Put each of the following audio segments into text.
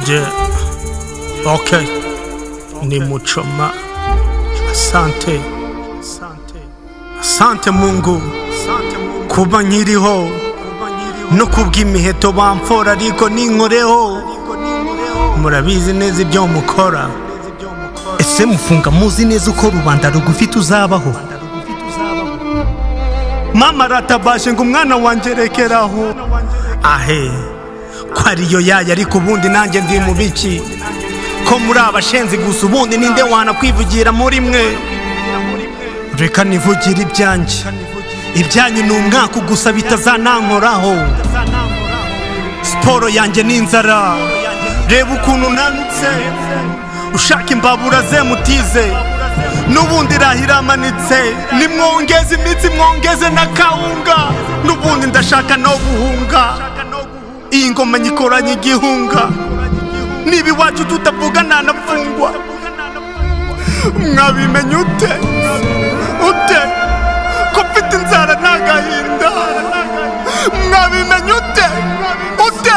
Yeah. Okay. Ni Muchoma. Asante. Asante Mungu. Kuba nkiriho no kubw'imiheto bamfora ariko ninkoreho murabizi neza ibyo mukora ese mufunga muzi neza uko rubanda rugufite uzabaho mama aratabashe ngo umwana wanjye rekeraho ahe ko ariyo yayo ariko ubundi nanjye ndi mu biki ko muri abashenzi gusa ubundi ninde wanakwivugira muri mwe reka nivugire ibyanjye ibyanyu ni umwaka gusa bitazanankoraho siporo yanjye ni inzara reba ukuntu nanutse ushaka imbabura ze mutize n'ubundi irahiramanitse ni mwongeze imitsi mwongeze na kawunga n'ubundi ndashaka no guhunga iyi ngoma nyikoranye igihunga niba iwacu tutavuga ntanapfungwa mwabimenya ute ute ko mfite inzara ni agahinda mwabimenya ute ute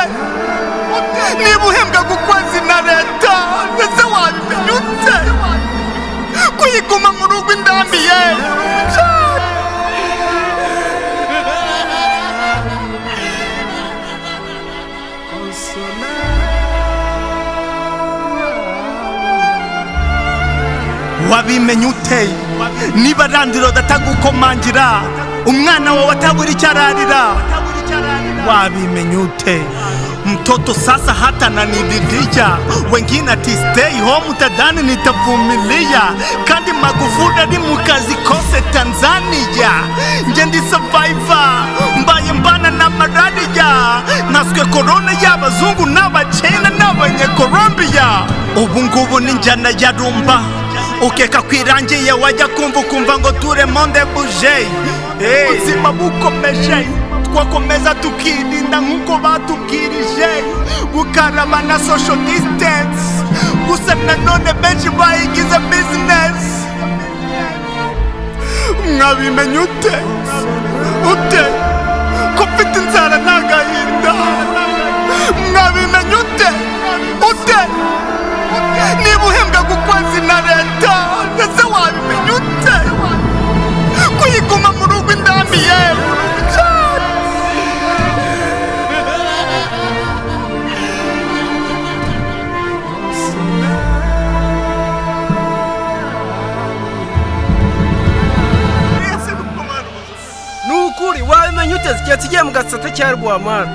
niba uhembwa gukwezi na leta ese wabimenya ute kuyiguma mu rugo indambi ye wabimenya ute niba arandira adatagukomangira umwana wawe atabura icyo ararira wabimenya ute mtoto sasa hata nanididija wengine ati stay home utadhani nitavumilia kandi magufuli ali mukazi kose tanzania nje ndi survivor mbaye mbana na maradija naswe korona y'abazungu n'abachina n'abanyekolombiya ubu ngubu n'injyana ya rumba ukeka kwirangiye wajya kumva ukumva ngo turemonde buje ubuzima bukomeje twakomeza tukirinda nk'uko batubwirije gukaraba na social distance gusa nanone benshi bayigize business mwabimenya ute ute ko mfite inzara n'agahinda mwabimenya ute ute niba uhembwa gukwezi na leta ndetse wabimenya ute kuyiguma mu rugo indambi yewe ni ukuri wabimenya ute igihe kigiye mu gasate cya rwamara